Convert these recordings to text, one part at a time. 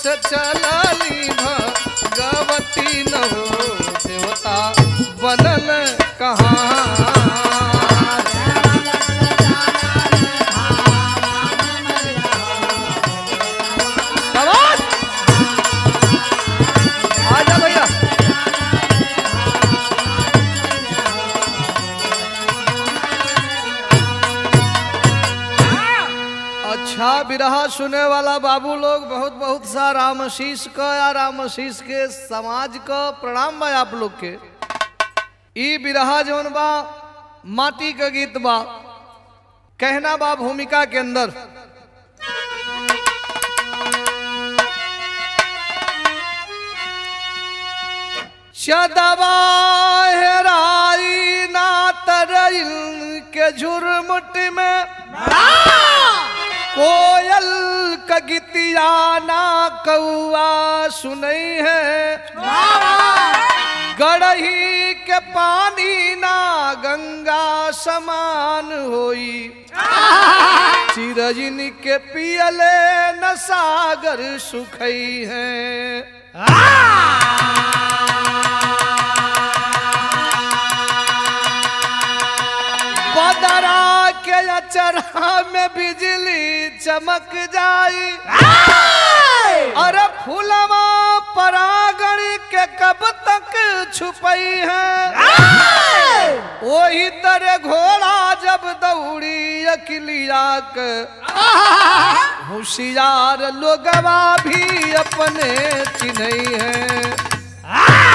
से चलली भगवती न हो देवता बनल कहाँ शाबाश! आजा भैया अच्छा बिरहा सुने वाला बाबू लोग बहुत बहुत सा रामशीष का या रामशीष के समाज का प्रणाम बा आप लोग के ई बिरहा जौन बा माटी का गीत बा कहना बा भूमिका के अंदर चदबा हेराई ना तरइल के झुरमुट में कोयल का गीतिया ना कौआ सुनई है गड़ही के पानी ना गंगा समान होई चिरजिन के पियले न सागर सुखई है बदरा के अचरा में बिजली चमक जाई अरे फूलवा परागण के कब तक छुपई है वही तरह घोड़ा जब दौड़ी अकिलिया के होशियार लोगवा भी अपने चिन्हई है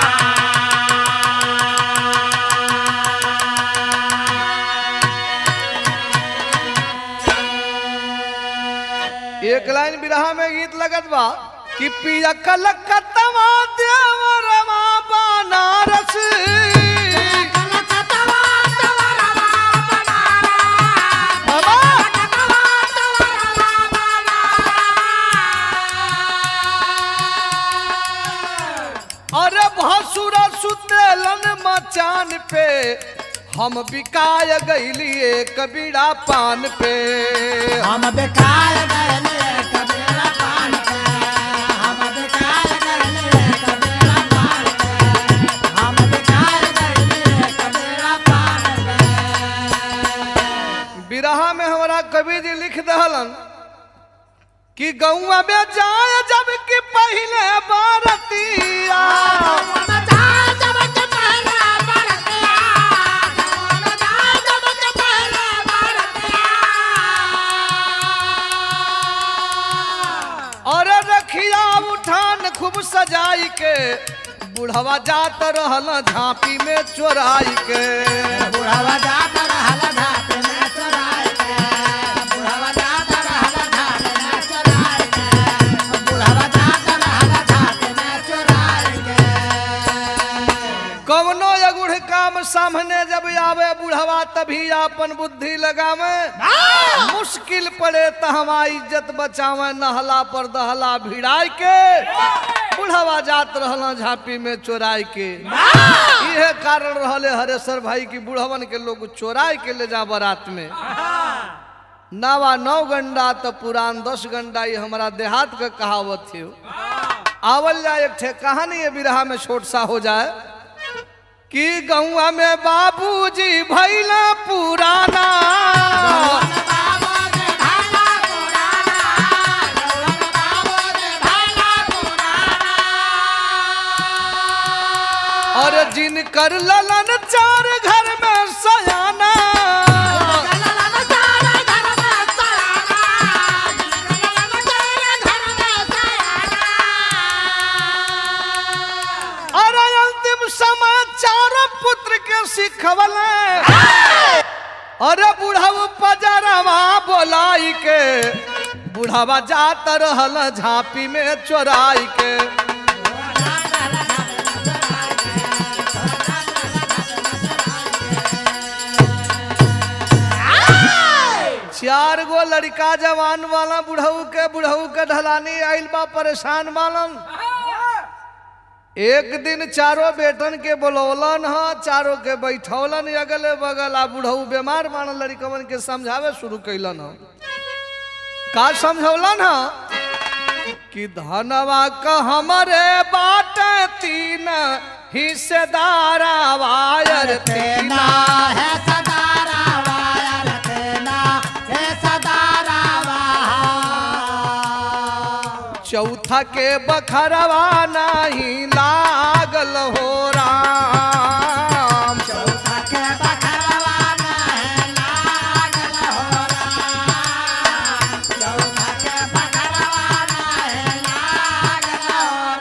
एक लाइन बिरहा में गीत लगत बा कि पिया कलकत्तवा देवरवा बनारस बाबा अरे भसुर सुतेलन मचान पे हम बिकाय गईलिए कबीरा पान पे हम बेकार गए कबीरा पान के हम बेकार गए कबीरा पान के हम बेकार गए कबीरा पान के बिरहा में हमारा कवि जी लिख दहलन कि गौआ में जाए जब कि पहले बारतिया और रखिया उठान खूब सजाई के बुढ़वा जात रहल झांपी में चोराई के बुढ़ावा जाता रहल घाट में चोराय के बुढ़ावा जाता रहल घाट में चोराय के बुढ़ावा जाता रहल घाट में चोराय के कवनो अगुढ़ काम सामने जब आवे बुढ़वा तभी आपन बुद्धि लगावे मुश्किल पड़े त हमारा इज्जत बचावे नहला पर दहला भिड़ाई के बुढ़वा जात रहल झांपी में चोराई के इहे कारण रहले हरेश्वर भाई की बुढ़वन के लोग चोराई के ले जा बारात में नावा नौ गंडा तो पुरान दस गंडा ये हमारा देहात का कहावत थी आवल जाए एक ठे कहानी है बिरहा में छोट सा हो जाए कि गौआ में बाबूजी भैला पुराना और जिनकर ललन चार घर में सयाना और अंतिम समाचार पुत्र के सिखवले अरे बुढ़ाऊ पजरवा बोलाई के बुढ़ावा जात रहल झांपी में चोराई के चार गो लड़का जवान वाला बुढ़ऊ के बुढ़ऊ के ढलानी आइल बा परेशान वालन एक दिन चारों बेटन के बोलौलन ह चारों के बैठौलन अगले बगल आ बुढ़ऊ बीमार मानल लड़कवन के समझावे शुरू कैलन ह का समझौलन ह कि धनवा का हमरे बाट तीन हिस्सेदारा वायर तेना तीना है सदारा वायर तेना है सदारा चौथा के बखरवा नहीं लागल हो राम चौथा के बखरवाना है लागल हो राम चौथा के बखरवाना है लागल हो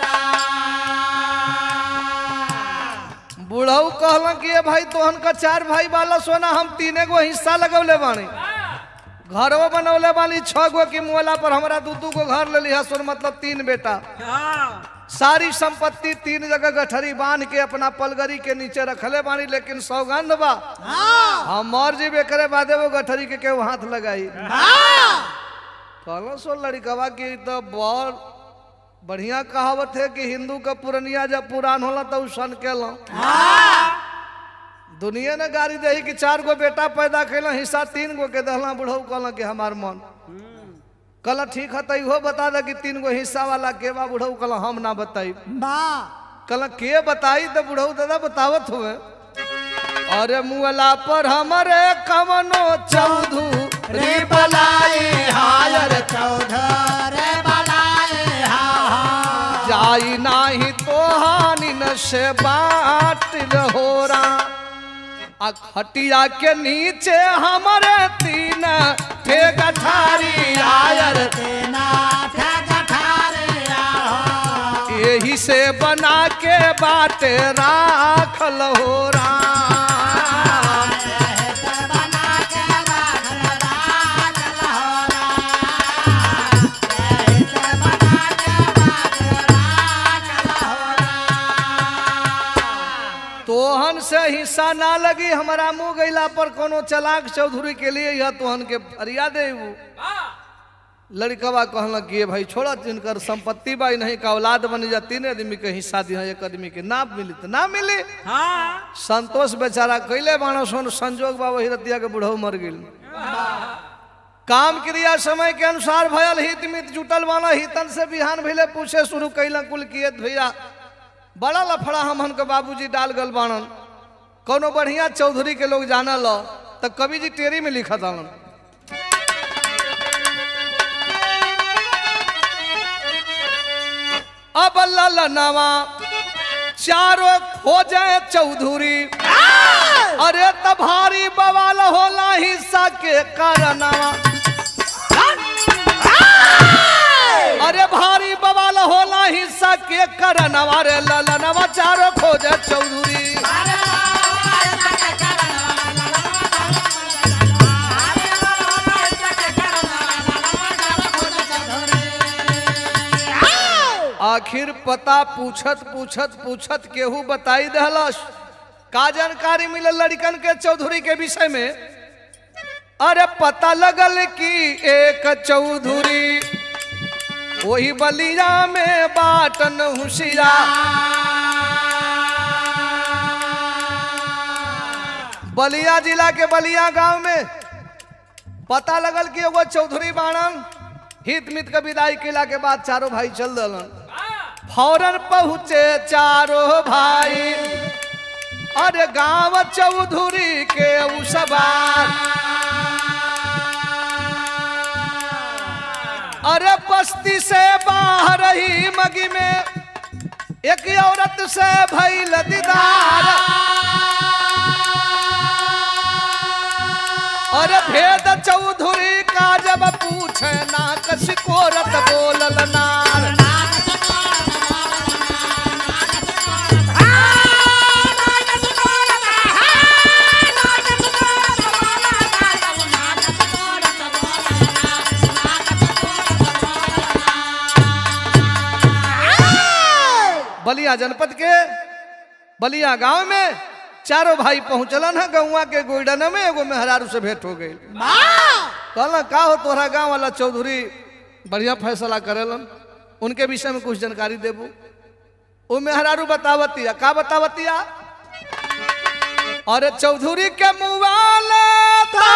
राम बुढ़ऊ कहलन कि ये भाई तोहन का चार भाई वाला सोना हम तीने गो हिस्सा लगौले बानी घरवा बनौले बानी छह गो की मुहला पर हमरा दू दू गो घर ले लिया सोन मतलब तीन बेटा सारी संपत्ति तीन जगह गठरी बांध के अपना पलगरी के नीचे रखले बानी लेकिन सौगंध बा हम मर जीबे करे बादे वो गठरी के केहू हाथ लगाई कहलो सो लड़कवा की तो बहुत बढ़िया कहावत है कि हिंदू का पुरनिया जब पुरान होला तो सन केलो दुनिया ने गाड़ी दही कि चार गो बेटा पैदा कैल हिस्सा तीन गो के दहला बुढ़ऊ कहल कि हमार मन कहल ठीक है तो इहो बता दे कि तीन गो हिस्सा वाला के बा बुढ़ऊ कहल हम ना बताई बा कहल के बताई तो बुढ़ऊ दादा बतावत हुए अरे मुअला पर हमरे कवनो चौधू रे बलाए हायर चौधर बलाए हा जाई नाही तो हानि न से बाट रहोरा आ खटिया के नीचे हमरे तीन ठे गठारी आयर तेना थे गठारे आहो यही से बना के बाटे राखल हो राम बना के बाखर राखल हो राम बना के बाखर राखल हो राम तोहन से हिस्सा ना लगी हमारा मुंह गईला पर कोनो चलाक चौधरी के लिए यह तोहन के फरिया दे लड़कवा कहल कि ये भाई छोड़ा जिनकर संपत्ति बा नहीं का औलाद बन जा तीन आदमी के हिस्सा दिया एक आदमी के ना मिली तो ना मिली संतोष बेचारा कैले बाणो सोन संजोग बा वही रतिया के बुढ़ऊ मर गेल काम क्रिया समय के अनुसार भयल हित मित जुटल बाना हितन से बिहान भइले पूछे शुरू कैला कुल किए भैया बड़ा लफड़ा हमन के बाबूजी डाल गल बाणन कोनो बढ़िया चौधरी के लोग जाना लो तो कवि जी टेरी में लिखा था अब ललनवा चारों खोजे चौधरी अरे त भारी बवाल होला हिस्सा के कारणवा अरे भारी बवाल होला हिस्सा के कारणवा रे ललनवा चारों खोजे चौधरी आखिर पता पूछत पूछत पूछत केहू बताई दहलस का जानकारी मिलल लड़कन के चौधरी के विषय में अरे पता लगल कि एक चौधरी वही बलिया में बाटन हुशिया बलिया जिला के बलिया गांव में पता लगल कि एगो चौधरी बाणन हित मित के विदाई केला के बाद चारों भाई चल दलन फौरन पहुँचे चारों भाई अरे गांव चौधरी के उसबार अरे बस्ती से बाहर ही मगी में एक औरत से भइल दीदार अरे भेद चौधरी का जब पूछे ना कसिकोरत बोलल नार बलिया जनपद के बलिया गांव में चारों भाई पहुंचलन है गौवा के गोइडन में एगो मेहरारू से भेंट हो गई कहला का हो तोहरा गांव वाला चौधरी बढ़िया फैसला करेलन उनके विषय में कुछ जानकारी देबू वो मेहरारू बतावतिया का बतावतिया अरे चौधरी के मुवाला था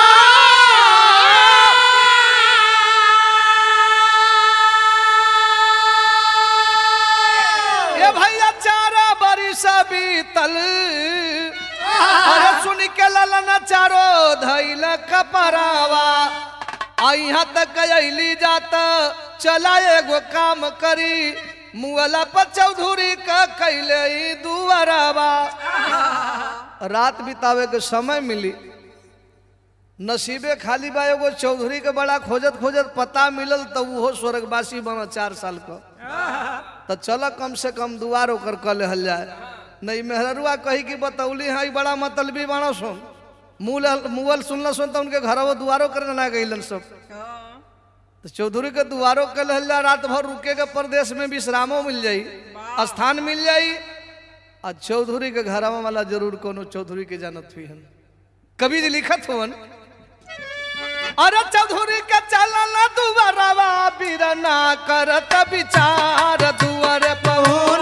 ए भैया चारा बरिस बीतल अरे सुन के ललन चारो धैल कपरावा आ यहाँ तक अली जात चला एगो काम करी मुअला पर चौधरी का कैले ई दुआरावा रात बितावे के समय मिली नसीबे खाली बा एगो चौधरी के बड़ा खोजत खोजत पता मिलल तो उहो स्वर्गवासी बना चार साल का तो चल कम से कम दुआर ओकर कल हल जाए नहीं मेहरुआ कही कि बतौली हाँ ई बड़ा मतलबी बाणो सुन मूल मुअल सुनल सुन तो उनके घर वो दुआरो करे ना गईलन सब तो चौधरी के दुआरो कल हल जाए रात भर रुके के प्रदेश में विश्रामो मिल जाई स्थान मिल जाई आ चौधरी के घरवा वाला जरूर कोनो चौधरी के जानत हुई हन कवि जी लिखत हुवन अरे चौधरी के चलल दुआरवा बिरना करत विचार दुआरे पहुन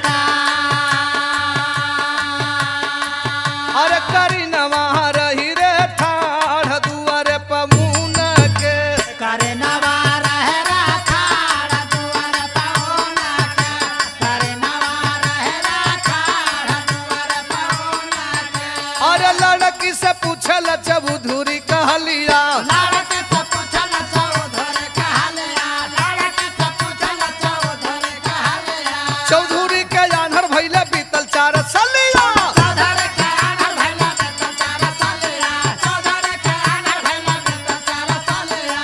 अरे करी नवा रही रे ठाढ़ दुआरे पमुन के करे नवा रहे राखाड़ दुआर पहुना के करे नवा रहे राखाड़ दुआर पहुना के अरे लड़की से पूछल चौधरी कहलिया लड़के से पूछल चौधरी कहलिया लड़के से पूछल चौधरी कहलिया चौधरी के आन्हर भैले बीतल चार सलिया चौधरी के आनर भैला बेटा चार सालिया चौधरी के आनर भैला बेटा चार सालिया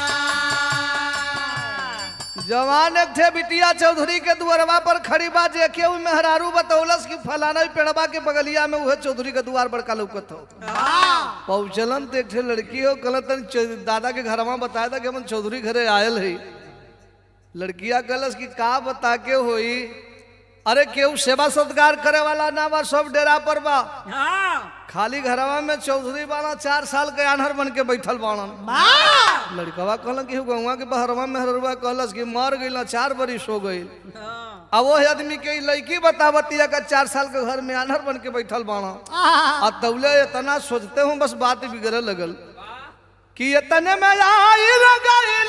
जवान एक थे बिटिया चौधरी के दुआरवा पर खड़ी बा जे के उ मेहरारू बतौलस कि फलाना ही पेड़वा के बगलिया में उहे चौधरी के दुआर बड़का लौकत हो पहुँचलन तो एक ठे लड़की हो कहल तन चौ- दादा के घरवा बताया था कि हम चौधरी घरे आयल है लड़किया कहलस कि का बता के होई अरे केहू सेवा सत्कार करे वाला ना बा सब डेरा पर बा खाली घरवा में चौधरी बाना चार साल के आन्हर बन के बैठल बाणन लड़कवा कहलन कि गौवा के बहरवा में हरवा कहलस कि मर गइल चार बरिस हो गइल अब वो आदमी के ई लड़की बतावतिया का चार साल के घर में आन्हर बन के बैठल बाणा आ तौले इतना सोचते हूँ बस बात बिगड़े लगल कि इतने में आई रगइल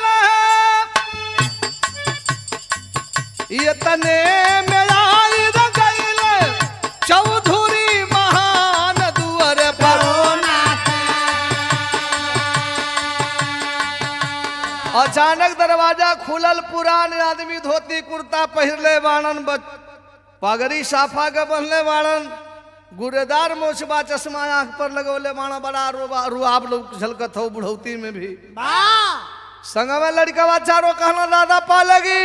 इतने में आई रगइल चौधरी महान दुआर पर अचानक दरवाजा खुलल पुरान आदमी धोती कुर्ता पहिरले बाणन बच- पगड़ी साफा के बनले बाणन गुरेदार मोछबा चश्मा आंख पर लगौले बाणा बड़ा रुआ रुआब लोग झलकत हो बुढ़ौती में भी संग में लड़कवा चारो कहना दादा पा लगी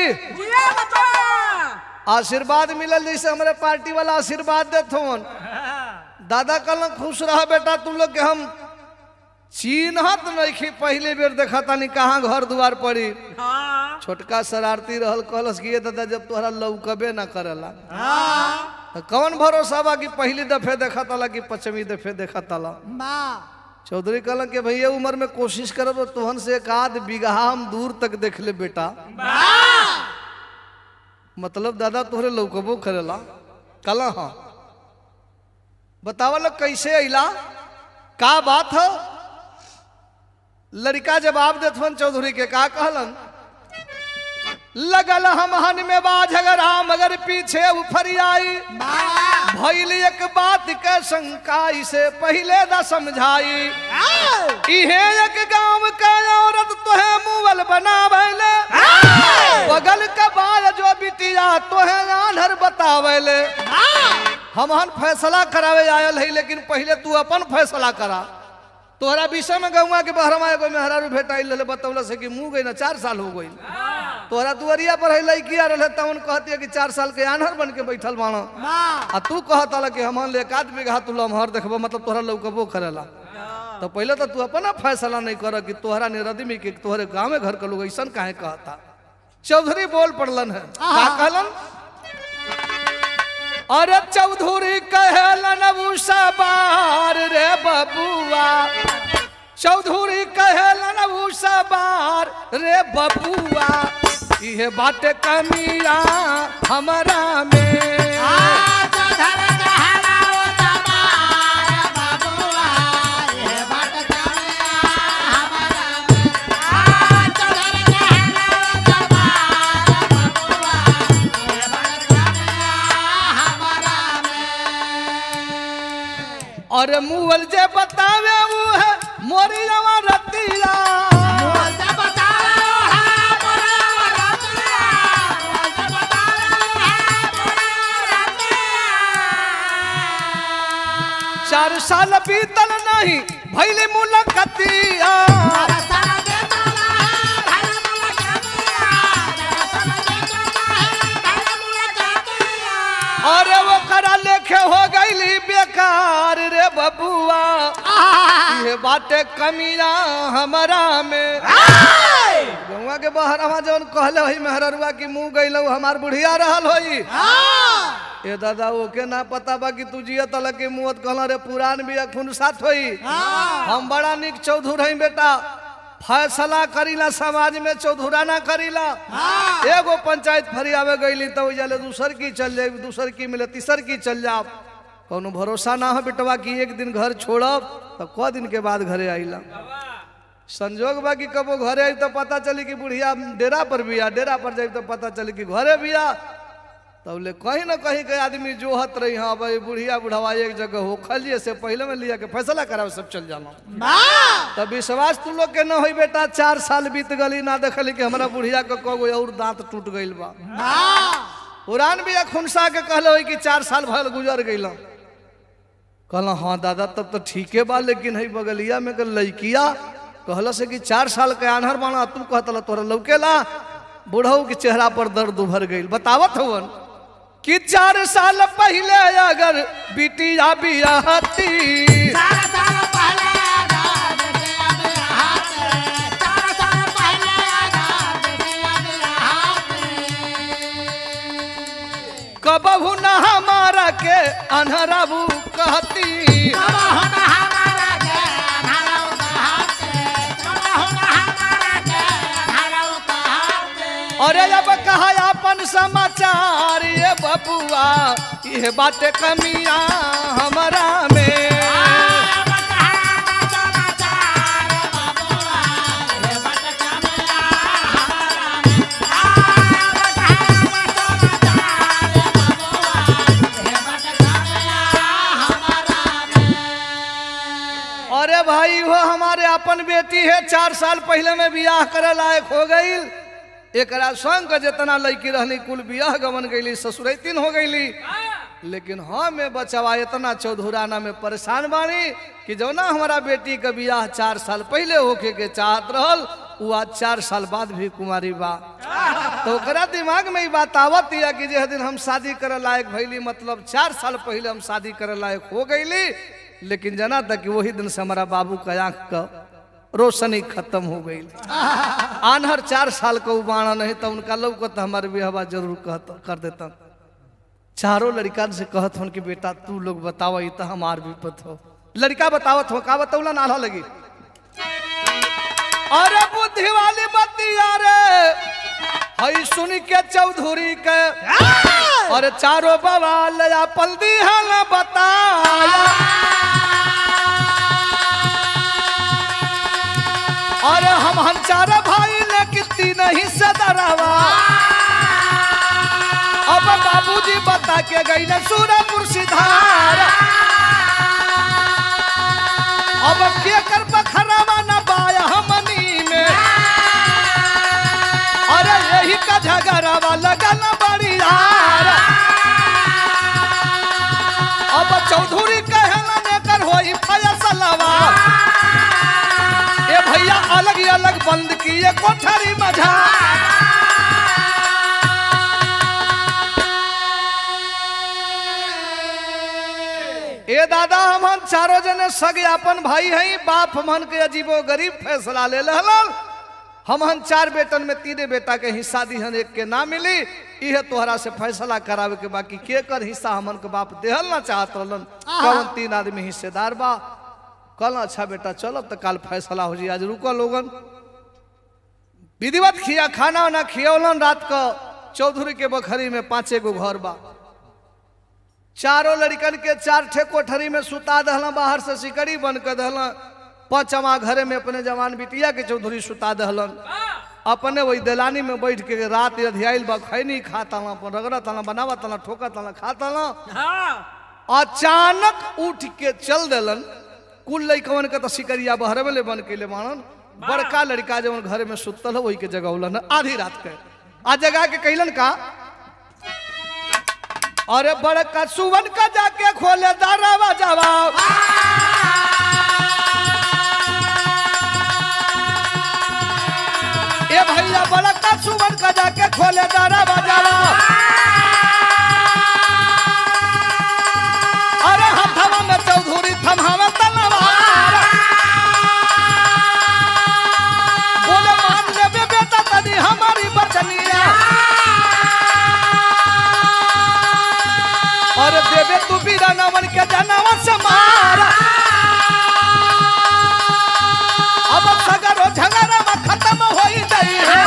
आशीर्वाद मिलल जैसे हमारे पार्टी वाला आशीर्वाद देत होन दादा कहल खुश रह बेटा तुम लोग के हम चिन्हत नहीं पहले बेर देखा तानी कहाँ घर दुआर पड़ी छोटका शरारती रहल कहलस कि ये दादा जब तोहरा लौकबे ना करेला तो कौन भरोसा बा कि पहली दफे देखा ताला कि पचमी दफे देखा ताला चौधरी कहलन कि भैया उम्र में कोशिश करब तो तोहन से एक आध बीघा हम दूर तक देख ले बेटा मतलब दादा तोहरे लौकबो करेला कला हाँ बतावल कैसे अइला का बात है लड़का जवाब देथवन चौधरी के का कहलन लगल हम हन में बा झगड़ा मगर पीछे उफरियाई भइल एक बात के शंका इसे पहले न समझाई इहे एक गांव का औरत तोहे मुअल बनावेले बगल का बाल जो बिटिया तोहे आन्हर बतावेले हमहन फैसला करावे आयल है लेकिन पहले तू अपन फैसला करा तोहरा विषय में गौवा के बहरमा एगो मेहरारू भेटाइल रहे बतौल से कि मुँह गई ना चार साल हो गई तोहरा दुआरिया पर है लड़किया रहे तवन कहती है कि चार साल के आन्हर बन के बैठल बाणा आ तू कहता ला कि हमन ले एकाध बीघा तू लमहर देखबो मतलब तोहरा लौकबो करेला तो पहले तो तू अपना फैसला नहीं कर कि तोहरा निरदमी के तोहरे गाँव घर के लोग ऐसा काहे कहता चौधरी बोल पड़लन है का कहलन अरे चौधरी कहलन उषा बार रे बबुआ चौधरी कहलन उषा बार रे बबुआ इहे बाटे कमिया हमरा में और मुअल जे बतावे वो है मोरी जवा रतिया चार साल बीतल नहीं भैली मुलाकातिया अरे वो करा लेखे हो गईली बेकार रे बबुआ ये बाटे कमिया हमारा में गौवा के बाहर हमा जौन कहले होई मेहररुआ की मुंह गईलौ हमार बुढ़िया रहल होई ए दादा ओके ना पता बा कि तू जिया तल के मुंह कहला रे पुरान भी खून साथ होई हम बड़ा निक चौधुर हई बेटा फैसला करीला समाज में चौधुराना करीला एगो पंचायत फरियावे गईली तो जाले दूसर की चल जाए दूसर की मिले तीसर की चल जाओ कोनो भरोसा ना हो बेटवा कि एक दिन घर छोड़ब तो क दिन के बाद घरे आइला संजोग बा कि कबो घरे आई तो पता चली कि बुढ़िया डेरा पर बिया डेरा पर जाई तो पता चली कि घरे बिया तब ले कहीं ना कहीं के आदमी जोहत रही हाँ भाई बुढ़िया बुढ़ावा एक जगह हो खलिए से पहले में लिया के फैसला करावे सब चल जाना तब विश्वास तू लोग के न होई बेटा चार साल बीत गली ना देखली कि हमारा बुढ़िया के कगो और दांत टूट गइल बा पुरान भी खुनसा के कहले होई कि चार साल भल गुजर गइल कहला हाँ दादा तब तो ठीके बा लेकिन है बगलिया में के लड़किया कहल से कि चार साल के आन्हर बाना तू कहतला तोरा लौकेला बुढ़ऊ के चेहरा पर दर्द उभर गइल बतावत हवन कि चार साल पहले अगर बिटिया बियाहती कबहू न हमारा के अनहराबू कहती अरे अब कहा अपन समाचार ये बबुआ ये बातें कमिया हमारा में अरे भाई वो हमारे अपन बेटी है चार साल पहले में बियाह करे लायक हो गई एकरा संग के जितना लड़की रहली कुल बियाह गवन गईली ससुरैतिन हो गईली लेकिन हम में बचवा इतना चौधुराना में परेशान बानी कि जो ना हमारा बेटी के बियाह चार साल पहले होके के चाहत रहल वो आज चार साल बाद भी कुमारी बा तो ओकरा दिमाग में ई बात आवत या कि जे दिन हम शादी करे लायक भइली मतलब चार साल पहले हम शादी करे लायक हो गईली लेकिन जना तक कि वही दिन से हमारा बाबू का आंख का रोशनी खत्म हो गई आनहर चार साल का उबाना नहीं तो उनका लोग को तो हमारे बिहवा जरूर कहत कर देता चारों लड़का से कहत हन कि बेटा तू लोग बताओ ये तो हमार विपत हो लड़का बतावत हो का बताऊला नाला लगी अरे बुद्धि वाली बतिया रे हई सुन के चौधरी के अरे चारों बवाल या पल्दी हल बताया अरे हम हम चार भाई ने कितनी नहीं सदरवा अब बाबूजी बता के गई न सूरपुर सिधार अब के कर बखरावा न बाया हमनी में अरे यही का झगड़ावा लगा न बड़ी यार अब चौधरी कहला ने कर होई फैसलवा ए भैया अलग ही अलग बंद किए कोठरी मझा ए दादा हमन चारों जने सगे अपन भाई हैं बाप मन के अजीबो गरीब फैसला ले लहल हमन चार बेटन में तीने बेटा के हिस्सा दिहन एक के ना मिली इहे तोहरा से फैसला करावे के बाकी के कर हिस्सा हमन के बाप देहल ना चाहत रहलन कौन तीन आदमी हिस्सेदार बा कल अच्छा बेटा चलो तो कल फैसला हो जी आज रुको लोगन विधिवत खिया खाना वाना खियौलन रात को चौधरी के बखरी में पांचे गो घर बा चारों लड़कन के चार ठे कोठरी में सुता दहला बाहर से सिकड़ी बन के दहला पांचवा घरे में अपने जवान बिटिया के चौधरी सुता दहलन अपने वही दलानी में बैठ के रात अधियाइल बा खैनी खाता अपन रगड़त बनावत ठोकत खाता अचानक उठ के चल देलन कुल लइकवन के तो शिकरिया बहरवे ले बन के ले मानन बड़का लड़का जवन घर में सुतल है वही के जगौलन आधी रात के आ जगा के कहलन का अरे बड़का सुवन का जाके खोले दारावा जवाब ए भैया बड़का सुवन का जाके खोले दारावा जवाब अरे हथवा में चौधरी थमावे तलवार बोले मान लेबे बेटा तनी हमारी बचनिया और देवे तू बीरा नवन के जनवा से मार अब सगरो झगड़ा में खत्म होई जाई है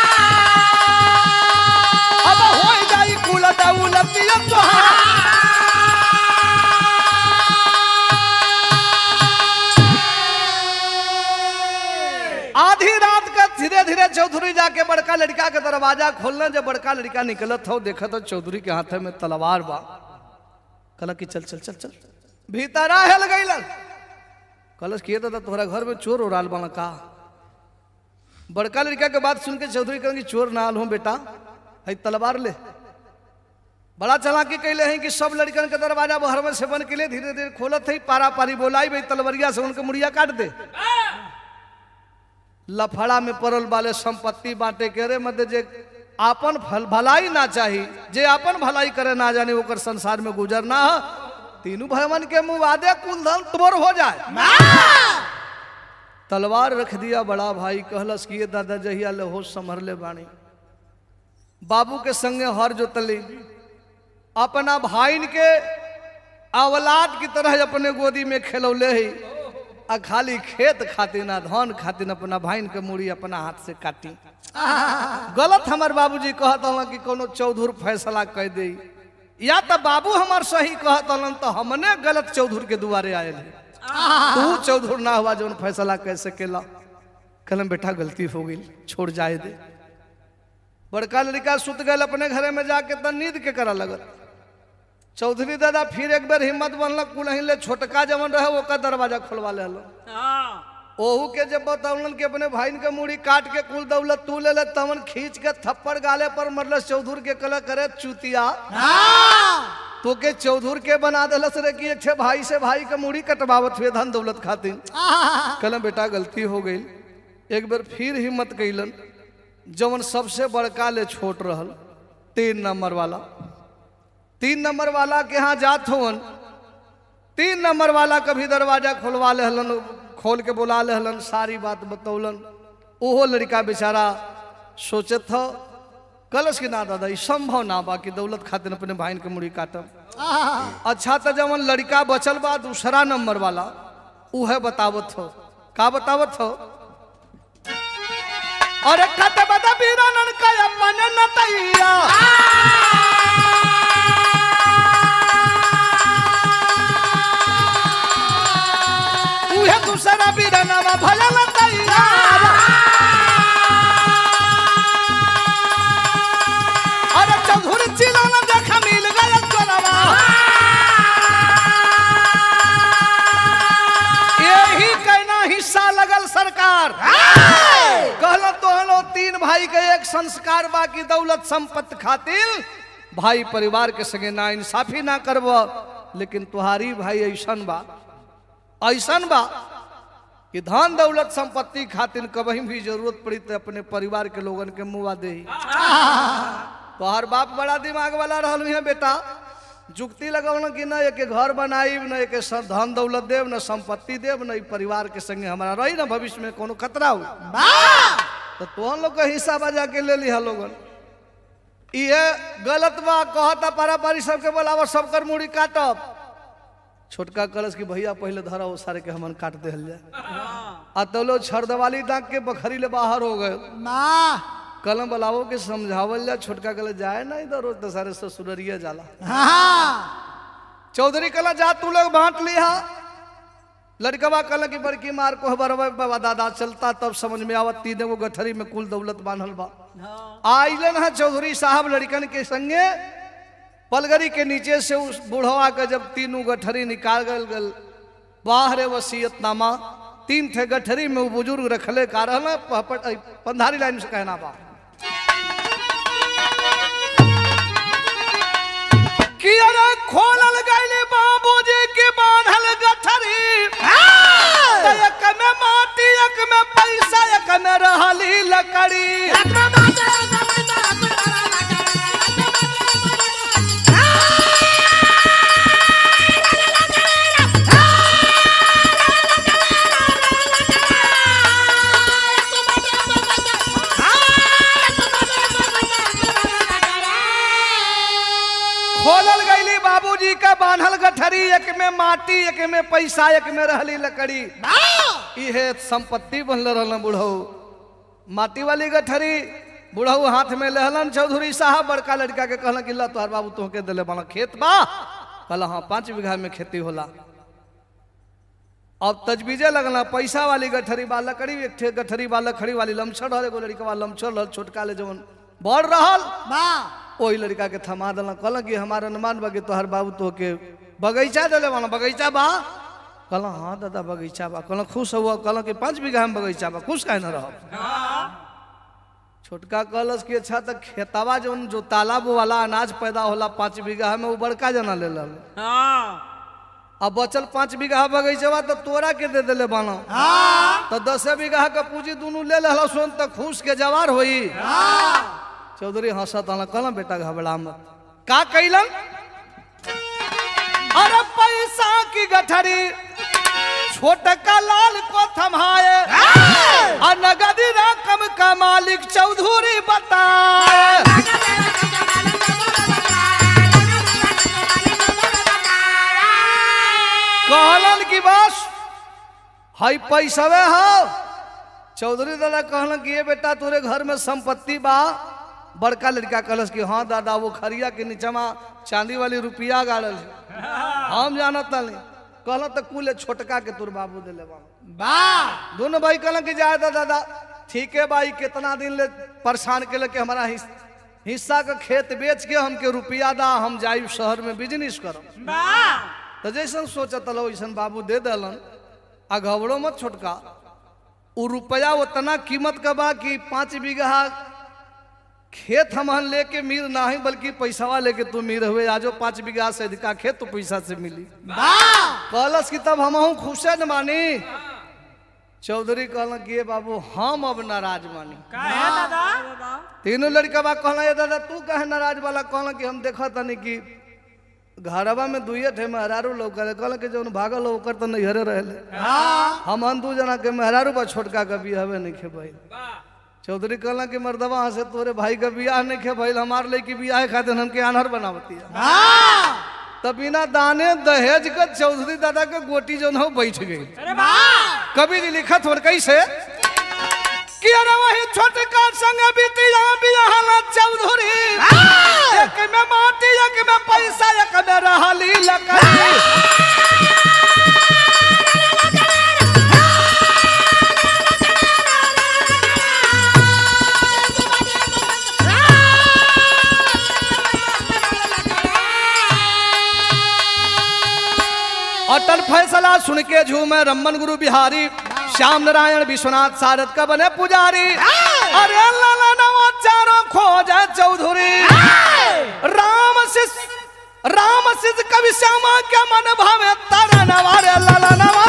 अब होई जाई कुल दौलतिया तोहार आधी रात का धीरे धीरे चौधरी जाके बड़का लड़का के दरवाजा खोलना जब बड़का लड़का निकलत हो देखा तो चौधरी के हाथ में तलवार बा कहला कि चल चल चल चल भीतर हेल गईलन कलश किए तो तोहरा घर में चोर उड़ाल बना का बड़का लड़का के बात सुन के चौधरी कहेंगे चोर ना आल हूँ बेटा है तलवार ले बड़ा चालाकी कैले हैं कि सब लड़कन के दरवाजा बहर में से बन के लिए धीरे धीरे खोलत है पारा पारी बोलाई भाई तलवरिया से उनके मुड़िया काट दे लफड़ा में पड़ल वाले संपत्ति बांटे के रे मध्य जे आपन फल भलाई ना चाही जे आपन भलाई करे ना जाने ओकर संसार में गुजर ना हो तीनों भयवन के मुंह वादे कुल धन तोर हो जाए तलवार रख दिया बड़ा भाई कहलस कि ये दादा जहिया ले होश संभर ले बाणी बाबू के संगे हर जोतली अपना भाई के अवलाद की तरह अपने गोदी में खेलौले ही आ खाली खेत खातिर ना धन खातिर अपना भाई के मूड़ी अपना हाथ से काटी गलत हमार बाबूजी कहत हलन कि कोनो चौधुर फैसला कह दे या तो बाबू हमार सही कहत हलन तो हमने गलत चौधुर के दुआरे आयल है तू चौधुर ना हुआ जौन फैसला कैसे केला कलम बेटा गलती हो गई छोड़ जाए दे बड़का लड़का सुत गल अपने घरे में जाके तो नींद के करा लगल चौधरी दादा फिर एक बार हिम्मत बनलक कुलही ले छोटका जवन रहे ओकर दरवाजा खोलवा ले ओहू के जब बतौलन कि अपने भाई के मूड़ी काट के कुल दौलत तू ले ले तवन खींच के थप्पड़ गाले पर मरलस चौधुर के कल करे चुतिया तो के चौधुर के बना दिलस रे कि एक छे भाई से भाई के मूड़ी कटवावत हुए धन दौलत खातिर कलम बेटा गलती हो गई एक बार फिर हिम्मत कैलन जवन सबसे बड़का ले छोट रहल तीन नंबर वाला तीन नंबर वाला के यहाँ जात होवन तीन नंबर वाला कभी दरवाजा खोलवा ले हलन खोल के बुला ले हलन सारी बात बतौलन ओहो लड़का बेचारा सोचत हो कलश के ना दादा ई संभव ना बा कि दौलत खातिर अपने भाई के मुड़ी काटम अच्छा तो जवन लड़का बचल बा दूसरा नंबर वाला उहे बतावत हो का बतावत हो अरे खत बता बीरानन का अपन नतैया उहे दूसरा बीरानवा भला नतैया अरे चौधुर चिलाना देखा मिल गया चोरवा यही कहना हिस्सा लगल सरकार कहलो तो हलो तीन भाई के एक संस्कार बाकी दौलत संपत्ति खातिर भाई परिवार के संगे ना इंसाफी ना करब लेकिन तुहारी भाई ऐसन बा ऐसन बा कि धन दौलत संपत्ति खातिर कभी भी जरूरत पड़ी तो अपने परिवार के लोगन के मुआ दे तोहर बाप बड़ा दिमाग वाला रहल है बेटा जुक्ति लगौन कि न एक घर बनाई न एक स- धन दौलत देव न संपत्ति देव न ई परिवार के संगे हमारा रही ना भविष्य में कोनो खतरा हो तो तोहन लोग के हिस्सा बजा के ले लिहा लोगन ये गलत बा कहता पारा पारी सबके बोलाव सबकर मुड़ी काटब छोटका कलश की भैया पहले धरा वो सारे के हमन काट दे जाए आ तो लोग छरदवाली डाक के बखरी ले बाहर हो गए कलम बलावो के समझावल जा छोटका कल जाए ना इधर रोज दशहरे ससुररिया जाला चौधरी कला जा तू लोग बांट लिया लड़कवा कल की बड़की मार को बरवा बाबा दादा चलता तब समझ में आवत तीन वो गठरी में कुल दौलत बांधल बा आइलन है चौधरी साहब लड़कन के संगे पलगरी के नीचे से उस बुढ़वा के जब तीनों गठरी निकाल गल गल बाहर वसीयतनामा तीन थे गठरी में वो बुजुर्ग रखले का रहल पहपट- अ, पंधारी लाइन से कहना बा कि अरे खोलल गइले बाबूजी के बांधल गठरी त एक में माटी एक में पैसा एक में रहली लकड़ी खोलल गइली बाबूजी का बांधल गठरी एक में माटी एक में पैसा एक में रहली लकड़ी इहे संपत्ति बनल रहल बुढ़ऊ माटी वाली गठरी बुढ़ऊ हाथ में लहलन चौधरी साहब बड़का लड़का के कहलन कि ला तोहर बाबू तोहके दिले बना खेत बा कहल हाँ पाँच बीघा में खेती होला अब तजबीजे लगना पैसा वाली गठरी बा लकड़ी एक ठे गठरी बा लकड़ी वाली लमछड़ रहल एगो लड़का लमछड़ रहल छोटका ले जवन बड़ रहल ओही लड़का के थमा दिल कहल कि हमार अनुमान बा कि तोहर बाबू तो के बगीचा दिले बना बगीचा बा कहल हाँ दादा बगीचा बा कहल खुश हुआ कहल कि पाँच बीघा में बगीचा बा खुश काहे न रह छोटका कहलस कि अच्छा तक खेतवा जौन जो तालाब वाला अनाज पैदा होला पाँच बीघा में वो बड़का जना ले लल अब बचल पाँच बीघा बगीचवा तो तोरा के दे दिले बाना तो दसे बीघा का पूंजी दोनों ले लहल सुन तो खुश के जवार होई चौधरी हंसत हला कहला बेटा घबरा मत का कैलन अरे पैसा की गठरी छोटका लाल को थमाए और नगदी रकम का मालिक चौधरी बताए कहलन की बस हई पैसवे हो चौधरी दादा कहलन कि ये बेटा तोरे घर में संपत्ति बा बड़का लड़का कहलस कि हाँ दादा वो खरिया के नीचमा चांदी वाली रुपया गाड़ल है हम जानत नहीं कहल तो कुल छोटका के तोर बाबू दिले बा दोनों भाई कहलन कि जाए दा दादा ठीक है भाई कितना दिन ले परेशान के कि हमारा हिस, हिस्सा का खेत बेच के हमके रुपया दा हम जाई शहर में बिजनेस करब तो जैसन सोचत लो वैसन बाबू दे दलन आ घबरो मत छोटका उ रुपया उतना कीमत का बा कि पाँच बीघा खेत हमहन लेके मीर नहीं बल्कि पैसावा लेके तू मीर हुए आजो पाँच बीघा से अधिका खेत तो पैसा से मिली कहलस कि तब हम खुशे न मानी चौधरी कहल कि ये बाबू हम अब नाराज मानी तीनों लड़का बा कहला ये दादा तू कहे नाराज वाला कहला कि हम देखा तनी कि घरवा में दुइये ठे मेहरारू लोग कहल कि जौन भागल हो ओकर तो नैहरे रहले हम हम दू जना के मेहरारू बा छोटका के बियाहवे नहीं खे भाई चौधरी कहला कि मर्दवा से तोरे भाई का बियाह नहीं खे भाई हमार लड़की बियाह खातिर हमके आनहर बनावती है तब बिना दाने दहेज का चौधरी दादा के गोटी जो हो बैठ गई कभी जी लिखत हो कैसे कि अरे वही छोटका संग बीतिया बियाहला चौधरी एक में माटी एक में पैसा एक में रहली लकड़ी अटल फैसला सुन के झूमे रमन गुरु बिहारी श्याम नारायण विश्वनाथ सारद का बने पुजारी अरे लाला नवा चारों खोज चौधरी राम शिष राम शिष कवि श्यामा के मन भावे तारा नवारे लाला नवा